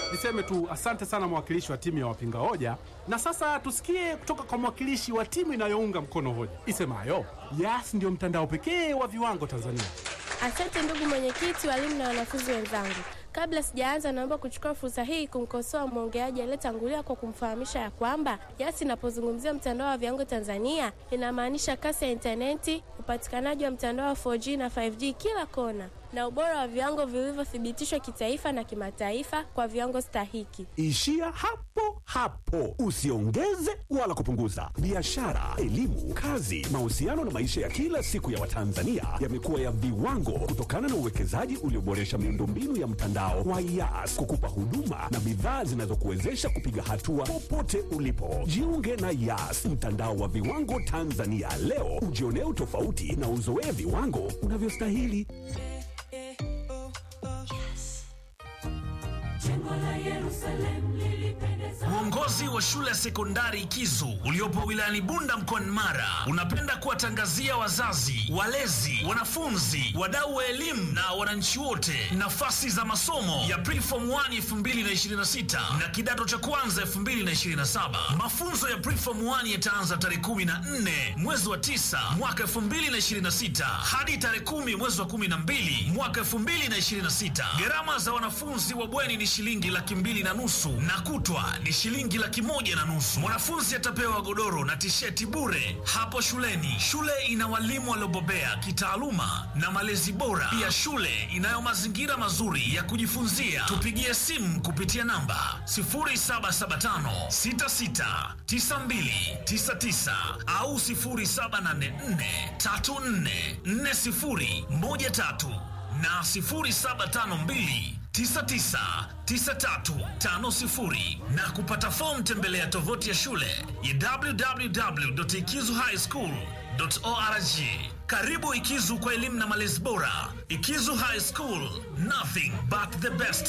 Niseme tu asante sana mwakilishi wa timu ya wapinga hoja, na sasa tusikie kutoka kwa mwakilishi wa timu inayounga mkono hoja isemayo Yas ndio mtandao pekee wa viwango Tanzania. Asante ndugu mwenyekiti, walimu na wanafunzi wenzangu. Kabla sijaanza, naomba kuchukua fursa hii kumkosoa mwongeaji aliyetangulia kwa kumfahamisha ya kwamba Yas inapozungumzia mtandao wa viwango Tanzania inamaanisha kasi ya intaneti, upatikanaji wa mtandao wa 4G na 5G kila kona, na ubora wa viwango vilivyothibitishwa kitaifa na kimataifa kwa viwango stahiki. Ishia hapo hapo, usiongeze wala kupunguza. Biashara, elimu, kazi, mahusiano na maisha ya kila siku ya Watanzania yamekuwa ya viwango kutokana na uwekezaji ulioboresha miundombinu ya mtandao wa Yas kukupa huduma na bidhaa zinazokuwezesha kupiga hatua popote ulipo. Jiunge na Yas, mtandao wa viwango Tanzania leo, ujionee utofauti na uzoee viwango unavyostahili. Uongozi wa shule ya sekondari Ikizu uliopo wilayani Bunda mkoani Mara unapenda kuwatangazia wazazi, walezi, wanafunzi, wadau wa elimu na wananchi wote nafasi za masomo ya Preform 1 2026 na kidato cha kwanza 2027. Mafunzo ya Preform 1 yataanza tarehe 14 mwezi wa 9 mwaka 2026 hadi tarehe 10 mwezi wa 12 mwaka 2026. Gharama za wanafunzi wa bweni ni shilingi laki mbili na nusu na kutwa ni shilingi laki moja na nusu. Mwanafunzi atapewa godoro na tisheti bure hapo shuleni. Shule ina walimu waliobobea kitaaluma na malezi bora. Pia shule inayo mazingira mazuri ya kujifunzia. Tupigie simu kupitia namba 0775 66 92 99 au 0784 34 40 13 na 0752 999350 na kupata fomu tembelea tovuti ya shule ya www.ikizuhighschool.org. Karibu Ikizu kwa elimu na malezi bora. Ikizu High School, nothing but the best.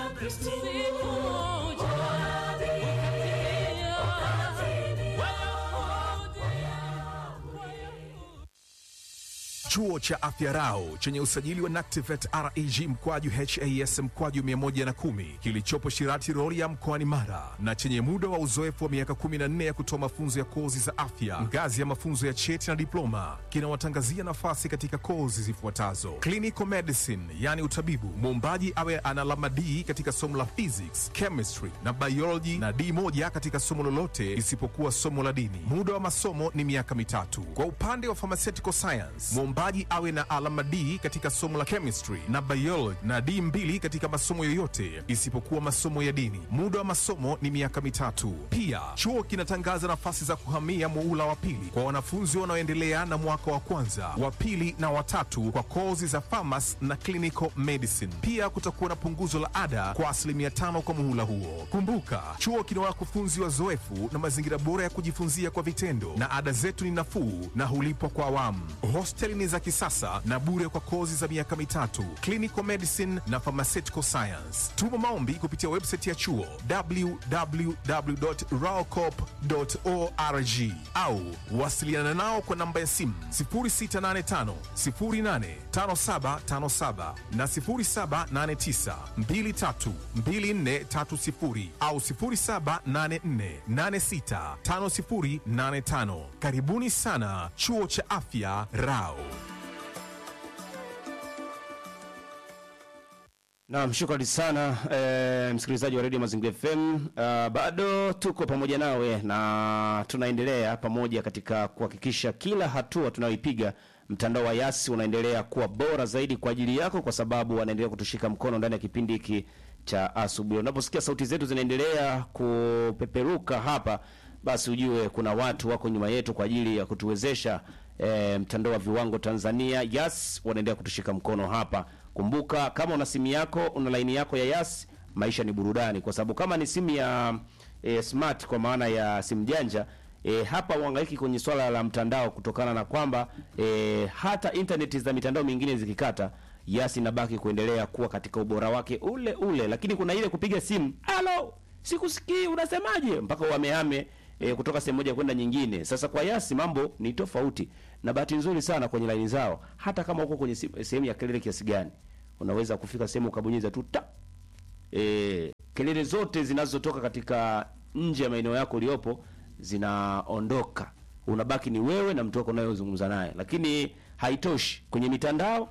Chuo cha Afya Rau chenye usajili wa NACTIVATE reg mkwaju has mkwaju 110 kilichopo Shirati Rorya mkoani Mara na chenye muda wa uzoefu wa miaka 14 ya kutoa mafunzo ya kozi za afya ngazi ya mafunzo ya cheti na diploma kinawatangazia nafasi katika kozi zifuatazo: clinical medicine, yani utabibu, muombaji awe ana alama D katika somo la physics, chemistry na biology na D moja katika somo lolote isipokuwa somo la dini. Muda wa masomo ni miaka mitatu. Kwa upande wa pharmaceutical science, mwombaji awe na alama D katika somo la chemistry na biology na D mbili katika masomo yoyote isipokuwa masomo ya dini. Muda wa masomo ni miaka mitatu. Pia chuo kinatangaza nafasi za kuhamia muula wa pili kwa wanafunzi wanaoendelea na mwaka wa kwanza, wa pili na watatu kwa kozi za pharmacy na clinical medicine. Pia kutakuwa na punguzo la ada kwa asilimia tano kwa muhula huo. Kumbuka, chuo kina wakufunzi wazoefu na mazingira bora ya kujifunzia kwa vitendo, na ada zetu ni nafuu na hulipwa kwa awamu. Hosteli ni za kisasa na bure kwa kozi za miaka mitatu, clinical medicine na pharmaceutical science. Tuma maombi kupitia website ya chuo www.raocop.org au wasiliana nao kwa namba ya simu 0685 085757 na 0789 232430 au 0784865085. Karibuni sana chuo cha afya Rao. Naam, shukrani sana e, msikilizaji wa redio Mazingira FM. Uh, bado tuko pamoja nawe na tunaendelea pamoja katika kuhakikisha kila hatua tunayoipiga mtandao wa Yasi unaendelea kuwa bora zaidi kwa ajili yako, kwa sababu wanaendelea kutushika mkono ndani ya kipindi hiki cha asubuhi. Unaposikia sauti zetu zinaendelea kupeperuka hapa, basi ujue kuna watu wako nyuma yetu kwa ajili ya kutuwezesha e, mtandao wa viwango Tanzania. Yas wanaendelea kutushika mkono hapa. Kumbuka, kama una simu yako, una laini yako ya Yas, maisha ni burudani, kwa sababu kama ni simu ya e, smart kwa maana ya simu janja e, hapa uhangaiki kwenye swala la mtandao, kutokana na kwamba e, hata intaneti za mitandao mingine zikikata, Yas inabaki kuendelea kuwa katika ubora wake ule ule, lakini kuna ile kupiga simu, halo, sikusikii, unasemaje, mpaka wamehame e, kutoka sehemu moja kwenda nyingine. Sasa kwa Yasi mambo ni tofauti, na bahati nzuri sana kwenye laini zao, hata kama uko kwenye sehemu ya kelele kiasi gani, unaweza kufika sehemu ukabonyeza tu ta e, kelele zote zinazotoka katika nje ya maeneo yako uliopo zinaondoka, unabaki ni wewe na mtu wako unayozungumza naye. Lakini haitoshi, kwenye mitandao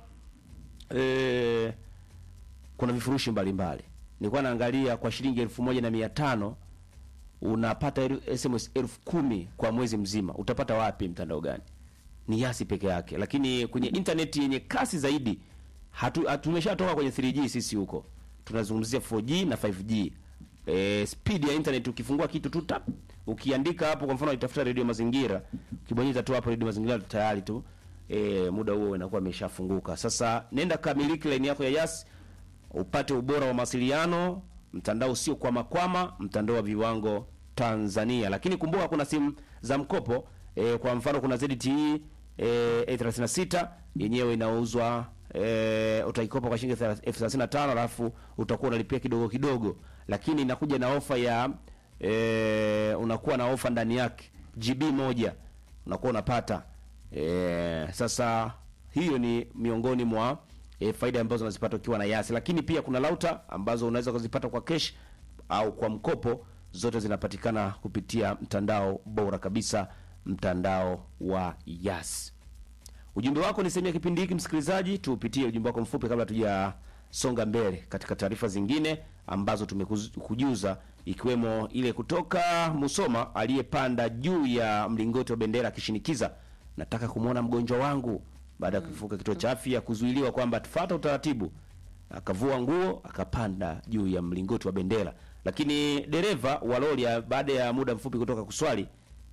eh, kuna vifurushi mbalimbali. Nilikuwa naangalia kwa shilingi elfu moja na mia tano unapata el- SMS elfu kumi kwa mwezi mzima. Utapata wapi? Mtandao gani? Ni Yasi peke yake. Lakini kwenye intaneti yenye kasi zaidi hatu, hatu tumeshatoka kwenye 3G sisi huko, tunazungumzia 4G na 5G. E, speed ya internet ukifungua kitu tu tap, ukiandika hapo, kwa mfano itafuta redio Mazingira, ukibonyeza tu hapo redio Mazingira tayari tu e, muda huo inakuwa imeshafunguka. Sasa nenda kamiliki line yako ya Yas upate ubora wa mawasiliano, mtandao usio kwama kwama, mtandao wa viwango Tanzania. Lakini kumbuka kuna simu za mkopo e, kwa mfano kuna ZTE e, A36 yenyewe inauzwa e, utaikopa kwa shilingi elfu thelathini na tano alafu utakuwa unalipia kidogo kidogo, lakini inakuja na ofa ya e, unakuwa na ofa ndani yake GB moja unakuwa unapata e, sasa hiyo ni miongoni mwa e, faida ambazo unazipata ukiwa na Yasi, lakini pia kuna lauta ambazo unaweza kuzipata kwa cash au kwa mkopo. Zote zinapatikana kupitia mtandao bora kabisa, mtandao wa Yas. Ujumbe wako ni sehemu ya kipindi hiki, msikilizaji. Tuupitie ujumbe wako mfupi kabla tujasonga mbele katika taarifa zingine ambazo tumekujuza, ikiwemo ile kutoka Musoma, aliyepanda juu ya mlingoti wa bendera akishinikiza, nataka kumwona mgonjwa wangu, baada ya kufuka kituo cha afya kuzuiliwa kwamba tufuata utaratibu, akavua nguo akapanda juu ya mlingoti wa bendera. Lakini dereva wa lori baada ya muda mfupi kutoka kuswali,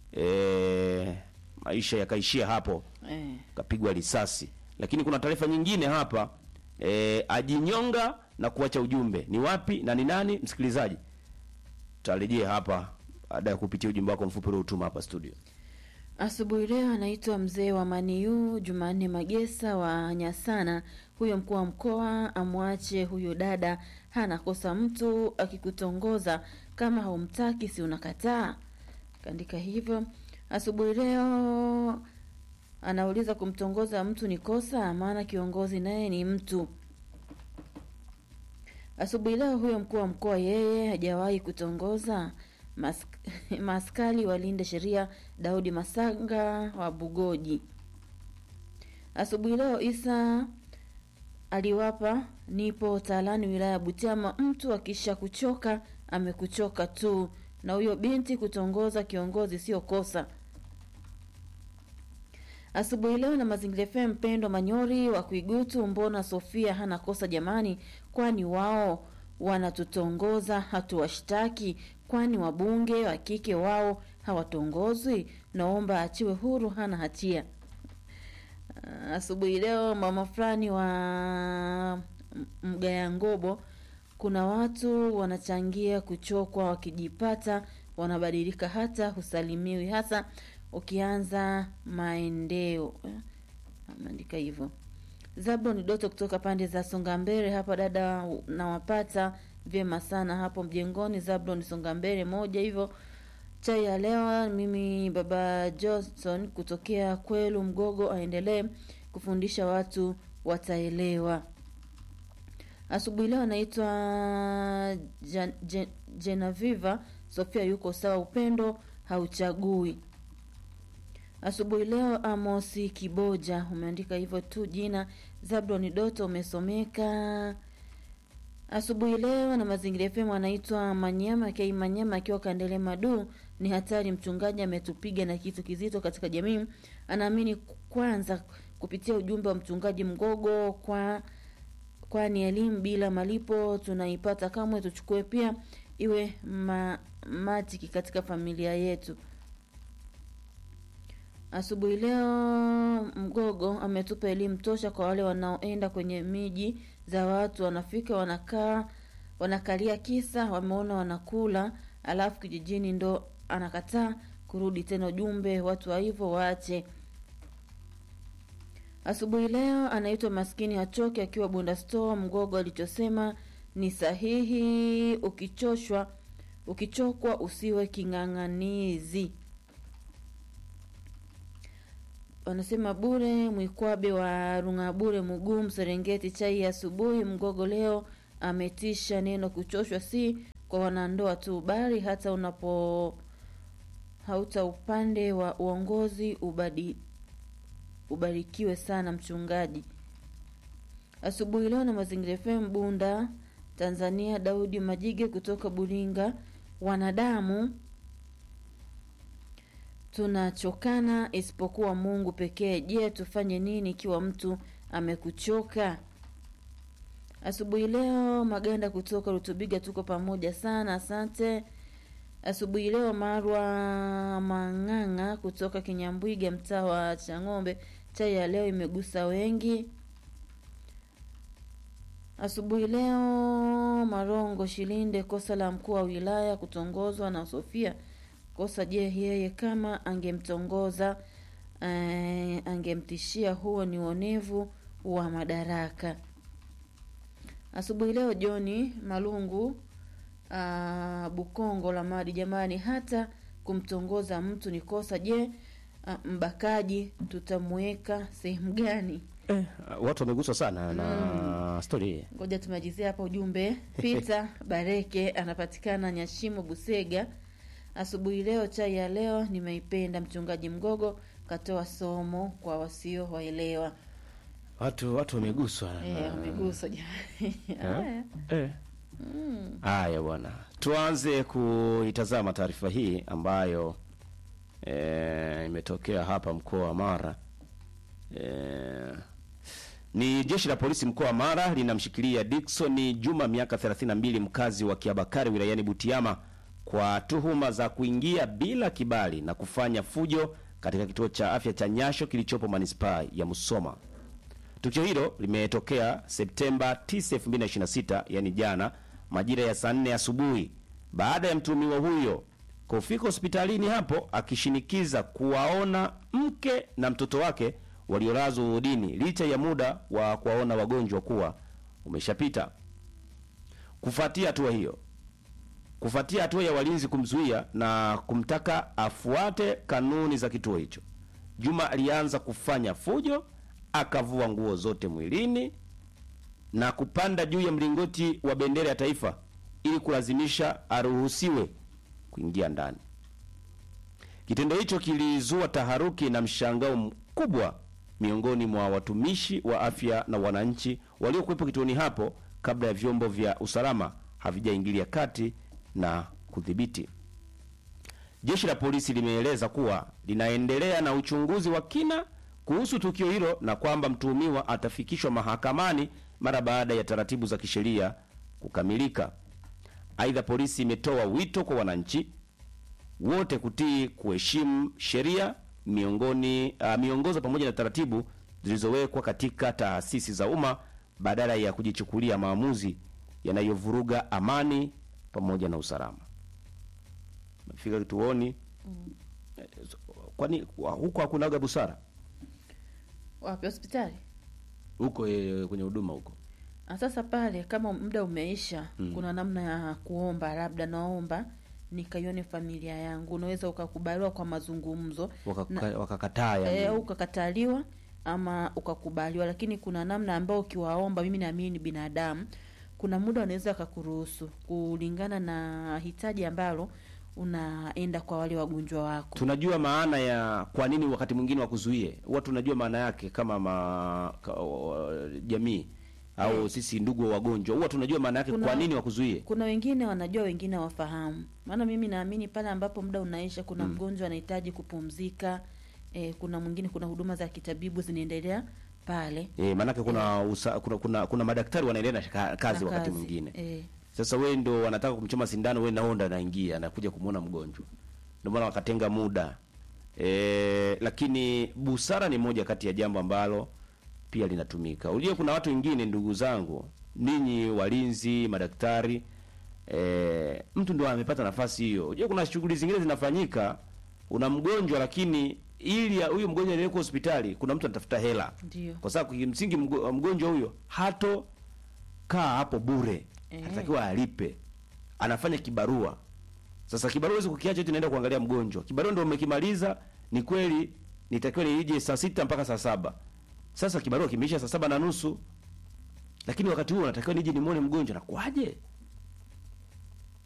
e, maisha yakaishia hapo Eh. kapigwa risasi. Lakini kuna taarifa nyingine hapa e, ajinyonga na kuacha ujumbe. Ni wapi na ni nani? Msikilizaji, tutarejea hapa baada ya kupitia ujumbe wako mfupi uliotuma hapa studio. Asubuhi leo anaitwa mzee wa Maniu Jumanne Magesa wa Nyasana. Huyo mkuu wa mkoa amwache huyo dada, hana kosa. Mtu akikutongoza kama haumtaki, si unakataa? Kaandika hivyo. Asubuhi leo anauliza kumtongoza mtu ni kosa, maana kiongozi naye ni mtu. Asubuhi leo huyo mkuu wa mkoa yeye hajawahi kutongoza. Mas, maskali walinde sheria. Daudi Masanga wa Bugoji. Asubuhi leo Isa aliwapa nipo Taalani wilaya ya Butiama. Mtu akisha kuchoka amekuchoka tu, na huyo binti kutongoza kiongozi sio kosa. Asubuhi leo na Mazingira FM, Mpendo Manyori wa Kuigutu, mbona Sofia hana kosa jamani? Kwani wao wanatutongoza hatuwashtaki? Kwani wabunge wa kike wao hawatongozwi? Naomba achiwe huru, hana hatia. Ah, Asubuhi leo mama fulani wa Mgaya Ngobo, kuna watu wanachangia kuchokwa, wakijipata wanabadilika, hata husalimiwi, hasa ukianza maendeo. Eh, Ameandika hivyo. Zabron Doto kutoka pande za Songambele hapa, dada nawapata vyema sana hapo mjengoni. Zabron Songambele moja hivyo. Chai ya leo, mimi baba Johnson kutokea Kwelu Mgogo, aendelee kufundisha watu wataelewa. Asubuhi leo anaitwa Jan- Jen- Jenaviva Sofia, yuko sawa, upendo hauchagui. Asubuhi leo Amosi Kiboja umeandika hivyo tu jina. Zabron Doto umesomeka asubuhi leo na Mazingira FM anaitwa Manyama Kei Manyama akiwa Kandele Madu. Ni hatari, mchungaji ametupiga na kitu kizito katika jamii. Anaamini kwanza kupitia ujumbe wa mchungaji Mgogo kwa kwani elimu bila malipo tunaipata kamwe, tuchukue pia iwe ma, matiki katika familia yetu. Asubuhi leo Mgogo ametupa elimu tosha kwa wale wanaoenda kwenye miji za watu, wanafika wanakaa, wanakalia kisa wameona wanakula, alafu kijijini ndo anakataa kurudi tena. Ujumbe watu wa hivyo waache. Asubuhi leo anaitwa maskini hachoki akiwa Bunda Store. Mgogo alichosema ni sahihi, ukichoshwa ukichokwa usiwe king'ang'anizi. wanasema bure mwikwabe wa rungabure mugumu serengeti chai ya asubuhi mgogo leo ametisha neno kuchoshwa si kwa wanandoa tu, bali hata unapo hauta upande wa uongozi ubadi, ubarikiwe sana mchungaji. Asubuhi leo na Mazingira FM Bunda, Tanzania. Daudi Majige kutoka Buringa. Wanadamu tunachokana isipokuwa Mungu pekee. Je, tufanye nini ikiwa mtu amekuchoka? Asubuhi leo Maganda kutoka Rutubiga, tuko pamoja sana, asante. Asubuhi leo Marwa Mang'ang'a kutoka Kinyambwiga, mtaa wa Chang'ombe, chai ya leo imegusa wengi. Asubuhi leo Marongo Shilinde, kosa la mkuu wa wilaya kutongozwa na Sofia kosa. Je, yeye kama angemtongoza eh, angemtishia? Huo ni uonevu wa madaraka. Asubuhi leo Joni Malungu ah, Bukongo la Madi, jamani, hata kumtongoza mtu ni kosa. Je, ah, mbakaji tutamweka sehemu gani? Eh, watu wameguswa sana na stori hii. Ngoja tumalizie hapa ujumbe. Peter Bareke anapatikana Nyashimo, Busega. Asubuhi leo, chai ya leo nimeipenda. Mchungaji Mgogo katoa somo kwa wasio waelewa. Watu watu wameguswa Eh, na- wameguswa jamani. Haya. Eh. Haya bwana, tuanze kuitazama taarifa hii ambayo eh, imetokea hapa mkoa wa Mara. Eh, ni jeshi la polisi mkoa wa Mara linamshikilia Dickson Juma miaka 32 mkazi wa Kiabakari wilayani Butiama kwa tuhuma za kuingia bila kibali na kufanya fujo katika kituo cha afya cha Nyasho kilichopo manispaa ya Musoma. Tukio hilo limetokea Septemba 9, 2026, yani jana majira ya saa 4 asubuhi baada ya mtuhumiwa huyo kufika hospitalini hapo akishinikiza kuwaona mke na mtoto wake waliolazwa wodini licha ya muda wa kuwaona wagonjwa kuwa umeshapita. Kufuatia hatua hiyo, kufuatia hatua ya walinzi kumzuia na kumtaka afuate kanuni za kituo hicho, Juma alianza kufanya fujo, akavua nguo zote mwilini na kupanda juu ya mlingoti wa bendera ya taifa ili kulazimisha aruhusiwe kuingia ndani. Kitendo hicho kilizua taharuki na mshangao mkubwa miongoni mwa watumishi wa afya na wananchi waliokuwepo kituoni hapo kabla ya vyombo vya usalama havijaingilia kati na kudhibiti. Jeshi la polisi limeeleza kuwa linaendelea na uchunguzi wa kina kuhusu tukio hilo na kwamba mtuhumiwa atafikishwa mahakamani mara baada ya taratibu za kisheria kukamilika. Aidha, polisi imetoa wito kwa wananchi wote kutii kuheshimu sheria miongoni uh, miongozo pamoja na taratibu zilizowekwa katika taasisi za umma badala ya kujichukulia maamuzi yanayovuruga amani pamoja na usalama. Mefika kituoni eh, so- kwani wa- huko hakunaga busara Wapi hospitali? huko eh, kwenye huduma huko Ah, Sasa pale kama muda umeisha, kuna namna ya kuomba, labda naomba nikaione familia yangu. Unaweza ukakubaliwa kwa mazungumzo Wakaka- wakakataa eh, yani. au ukakataliwa ama ukakubaliwa, lakini kuna namna ambayo ukiwaomba, mimi naamini ni binadamu, kuna muda wanaweza wakakuruhusu kulingana na hitaji ambalo unaenda kwa wale wagonjwa wako. tunajua maana ya kwa nini wakati mwingine wakuzuie huwa tunajua maana yake kama ma, ka, wa- jamii au sisi ndugu wa wagonjwa huwa tunajua maana yake Kuna- kwa nini wakuzuie Kuna wengine wanajua, wengine hawafahamu. Maana mimi naamini pale ambapo muda unaisha, kuna mgonjwa anahitaji kupumzika. E, kuna mwingine, kuna huduma za kitabibu zinaendelea pale e, maanake kuna, usa, kuna kuna kuna madaktari wanaendelea na ka- kazi na wakati mwingine e, sasa wewe ndo wanataka kumchoma sindano wewe naonda naingia anakuja kumwona mgonjwa ndio maana wakatenga muda e, lakini busara ni moja kati ya jambo ambalo pia linatumika unajua kuna watu wengine ndugu zangu ninyi walinzi madaktari e, mtu ndo amepata nafasi hiyo unajua kuna shughuli zingine zinafanyika una mgonjwa lakini ili ya- huyu mgonjwa aelekwe hospitali kuna mtu anatafuta hela Ndio. kwa sababu kimsingi mgo- mgonjwa huyo hato kaa hapo bure Eh. anatakiwa alipe anafanya kibarua sasa kibarua huwezi kukiacha eti naenda kuangalia mgonjwa kibarua ndio umekimaliza ni kweli nitakiwa nije saa sita mpaka saa saba sasa kibarua kimeisha saa saba na nusu lakini wakati huo natakiwa nije nimwone mgonjwa nakuaje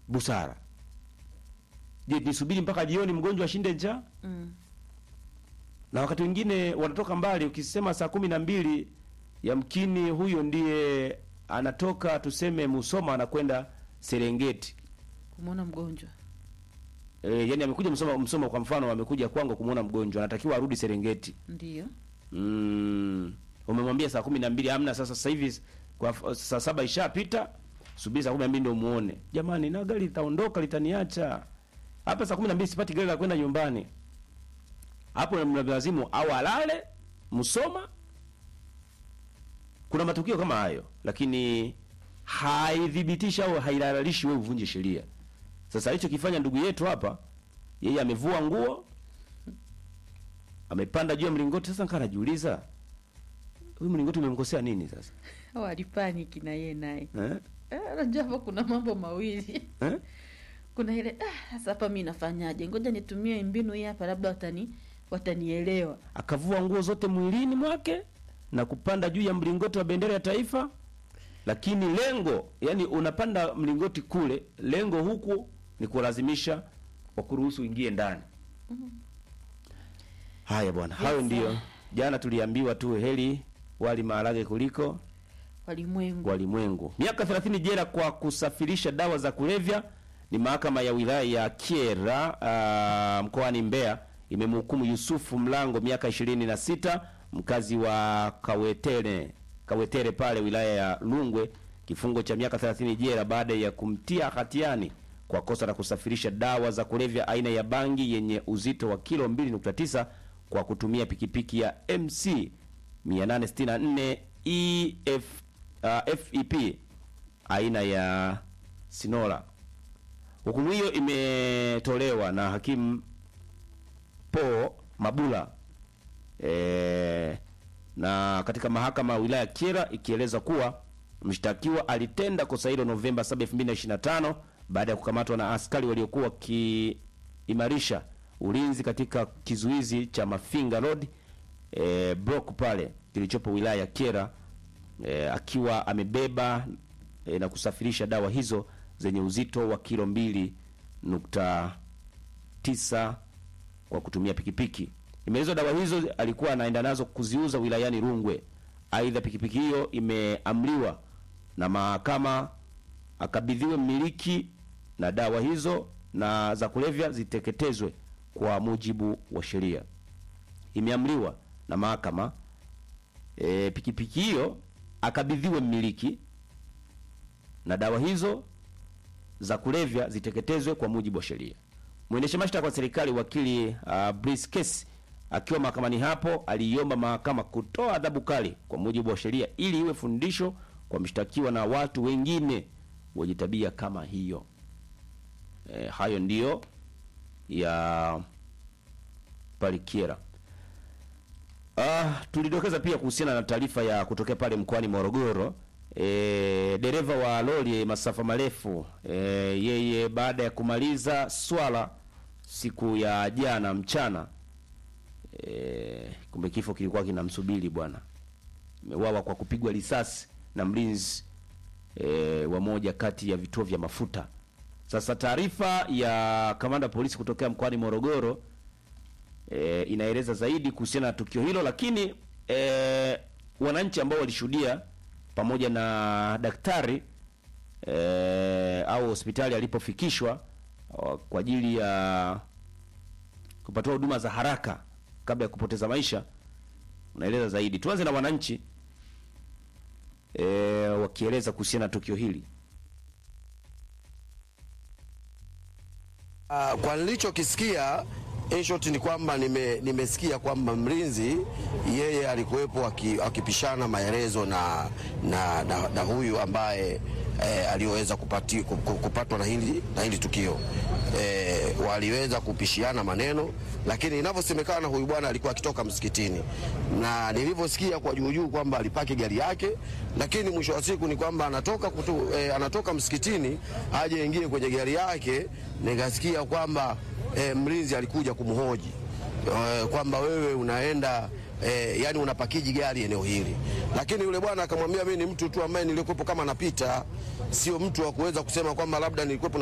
busara. Je, nisubiri mpaka jioni mgonjwa ashinde njaa? Mm. na wakati mwingine wanatoka mbali. Ukisema saa kumi na mbili yamkini huyo ndiye anatoka tuseme Musoma anakwenda Serengeti. Kumwona mgonjwa. E, yani amekuja Musoma, Musoma kwa mfano amekuja kwangu kumwona mgonjwa, anatakiwa arudi Serengeti. Ndio. Mm, umemwambia saa kumi na mbili amna. Sasa sasa hivi kwa f- saa saba ishapita, subiri saa kumi na mbili ndio muone. Jamani, na gari litaondoka litaniacha hapa saa kumi na mbili, sipati gari la kwenda nyumbani. Hapo mlazimu au alale Musoma. Kuna matukio kama hayo, lakini haidhibitishi au hailalalishi wewe uvunje sheria. Sasa alichokifanya ndugu yetu hapa, yeye amevua nguo amepanda juu ya mlingoti. Sasa nikaa najiuliza huyu mlingoti umemkosea nini sasa Au alipaniki na yeye naye. eh? Eh, Unajua hapo kuna mambo mawili. Eh? Kuna ile ah, sasa hapa mimi nafanyaje? Ngoja nitumie mbinu hii hapa labda watani watanielewa. Akavua nguo zote mwilini mwake na kupanda juu ya mlingoti wa bendera ya taifa, lakini lengo, yani unapanda mlingoti kule, lengo huku ni kulazimisha wakuruhusu uingie ndani. Haya bwana, hayo ndio jana tuliambiwa tu, heri wali maharage kuliko Walimwengu. walimwengu. Miaka 30 jela kwa kusafirisha dawa za kulevya ni mahakama ya wilaya ya Kyela uh, mkoani Mbeya imemhukumu Yusufu Mlango miaka 26 mkazi wa Kawetere Kawetere pale wilaya ya Lungwe kifungo cha miaka 30 jela baada ya kumtia hatiani kwa kosa la kusafirisha dawa za kulevya aina ya bangi yenye uzito wa kilo 2.9 kwa kutumia pikipiki ya MC 864 EF, uh, FEP aina ya Sinora. Hukumu hiyo imetolewa na hakimu Po Mabula e, na katika mahakama ya wilaya ya Kyela ikieleza kuwa mshtakiwa alitenda kosa hilo Novemba 7, 2025 baada ya kukamatwa na askari waliokuwa wakiimarisha ulinzi katika kizuizi cha Mafinga Road e, block pale kilichopo wilaya ya Kyela e, akiwa amebeba e, na kusafirisha dawa hizo zenye uzito wa kilo mbili nukta tisa kwa kutumia pikipiki. Imeelezwa dawa hizo alikuwa anaenda nazo kuziuza wilayani Rungwe. Aidha, pikipiki hiyo imeamriwa na mahakama akabidhiwe mmiliki na dawa hizo na za kulevya ziteketezwe kwa mujibu wa sheria. Imeamriwa na mahakama e, pikipiki hiyo akabidhiwe mmiliki na dawa hizo za kulevya ziteketezwe kwa mujibu wa sheria. Mwendesha mashtaka wa serikali wakili uh, Brice Kesi akiwa mahakamani hapo aliiomba mahakama kutoa adhabu kali kwa mujibu wa sheria ili iwe fundisho kwa mshtakiwa na watu wengine wenye tabia kama hiyo. E, hayo ndiyo ya Palikiera. Ah, tulidokeza pia kuhusiana na taarifa ya kutokea pale mkoani Morogoro. E, dereva wa lori masafa marefu e, yeye baada ya kumaliza swala siku ya jana mchana e, kumbe kifo kilikuwa kinamsubiri bwana. Amewawa kwa kupigwa risasi na mlinzi e, wa moja kati ya vituo vya mafuta. Sasa taarifa ya kamanda wa polisi kutokea mkoani Morogoro e, inaeleza zaidi kuhusiana na tukio hilo, lakini e, wananchi ambao walishuhudia pamoja na daktari e, au hospitali alipofikishwa o, kwa ajili ya kupatiwa huduma za haraka kabla ya kupoteza maisha, unaeleza zaidi. Tuanze na wananchi e, wakieleza kuhusiana na tukio hili. Uh, kwa nilichokisikia in short ni kwamba nime, nimesikia kwamba mlinzi yeye alikuwepo aki- akipishana maelezo na, na, na, na huyu ambaye eh, aliyoweza kupati, ku- ku- kupatwa na hili, na hili tukio eh, waliweza kupishiana maneno, lakini inavyosemekana huyu bwana alikuwa akitoka msikitini, na nilivyosikia kwa juu juu kwamba alipaki gari yake, lakini mwisho wa siku ni kwamba anatoka, kutu, eh, anatoka msikitini aje ingie kwenye gari yake, nikasikia kwamba eh, mlinzi alikuja kumhoji eh, kwamba wewe unaenda eh, yani unapakiji gari eneo hili, lakini yule bwana akamwambia mimi ni mtu tu ambaye nilikuwepo kama napita, sio mtu wa kuweza kusema kwamba labda nilikuwepo